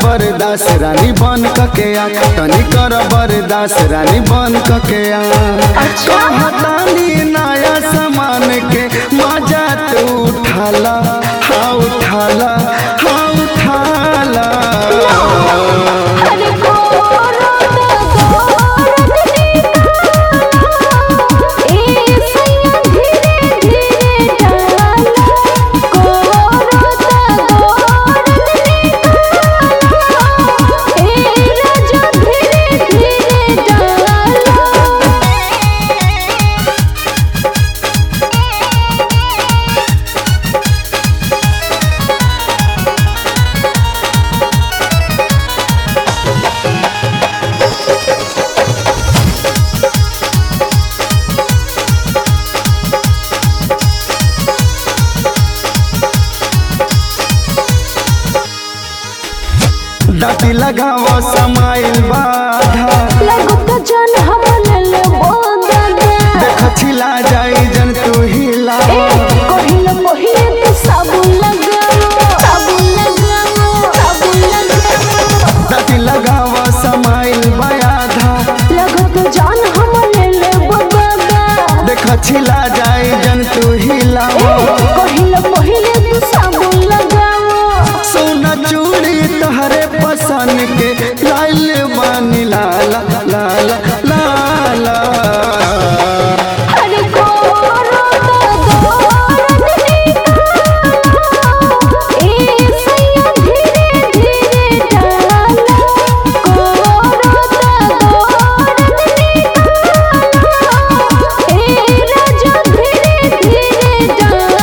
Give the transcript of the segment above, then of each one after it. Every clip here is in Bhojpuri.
बरदास रानी बन कके आ तनी कर बरदास रानी बन कके आ अच्छा। कहतानी नया सामान के मजा तू उठाला हाँ उठाला हाँ उठाला अरे गोरत गोरत निकाला ए सैया धीरे धीरे डाला गोरत गोरत निकाला ए राजा धीरे धीरे डाला दाती लगाव समाइल बाधा लगत जन हम ले बोदा देख छिला जाई जन तू हिला कहिल पहिले तो साबुन लगाओ साबुन लगाओ साबुन लगाओ दाती लगाव समाइल बाधा लगत जान हम ले ले बगादा देख छिला जाई जन तू हिला कहिल पहिले तो साबुन लगाओ सोना चूड़ी तहरे पसंद के लाल बानी लाला लाला लाला अरे गोरत गोरत निकाला ए सैया धीरे धीरे डाला गोरत गोरत निकाला ए राजा धीरे धीरे डाला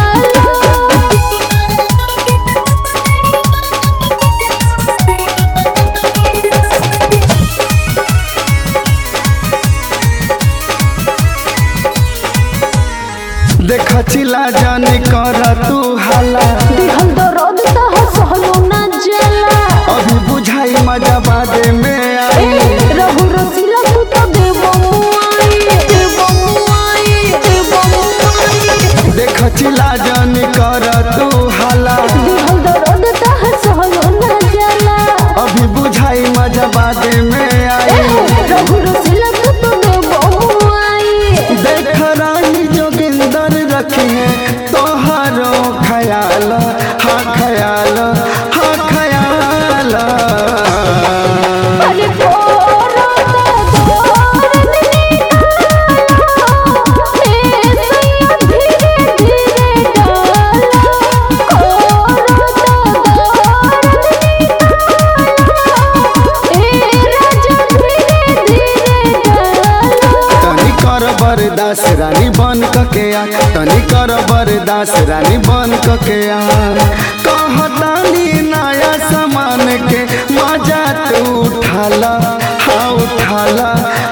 देख छिला जानी कर तू हाला दिहल दर्द तह सहलो ना जाला अभी बुझाई मजा बादे में आई रहु रसीला तू तो देव मुआई देव मुआई देव मुआई देख छिला जानी कर तू हाला दिहल दर्द तह सहलो ना जाला अभी बुझाई मजा बादे में आई रहु रसीला तू तो देव मुआई देख रानी जोगिंदर रखे हैं तोहरो ख्याल हाँ ख्याल हाँ ख्याल अरे गोरत गोरत निकाला ए सैया धीरे धीरे डाला गोरत गोरत निकाला ए राजा धीरे धीरे डाला तनी कर बरदास रानी बन कके आ तनी कर बरदास रानी बन कके आ कहतानी नया सामान के मजा तू उठाला हाँ उठाला